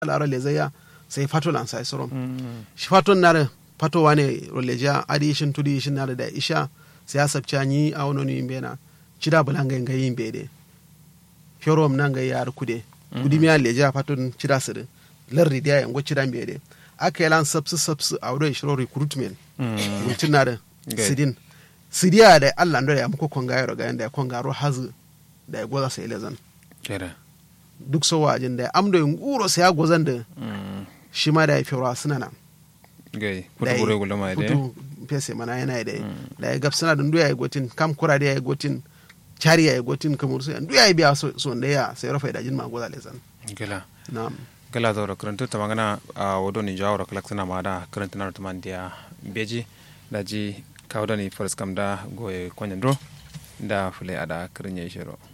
lara lezaya sai fato lan sai sorom shi faton na fato wane roleja adi shin tudi shin na da isha sai asabcha ni a wono ni mbena cida bulanga nga yimbe de fiorom nanga yar kude kudi mi leja faton cida sir larri dia yango cida mbe de aka yalan sabsu sabsu a wurin shiro recruitment mutum na da sidin sidiya da allah ndo ya muko konga yaro ga yanda ya konga ro hazu da ya goza sai lezan kera duk so wajin da amdo yin guro sai ya gozan da shi ma da ya fiwa suna na gai kutu bure gula mai de kutu pese mana yana da da ya gab suna da ndu ya yi gotin kam kura da ya yi gotin cari ya yi gotin kamar su ndu ya yi biya so da ya sai rafa da jin ma goza lezan gala na'am gala zaura karanta ta magana a wado ni jawara kalak suna ma da karanta na tuman dia beji da ji kawo da ni faris kam da goye kwanyan dro da fule ada kirin ya shiro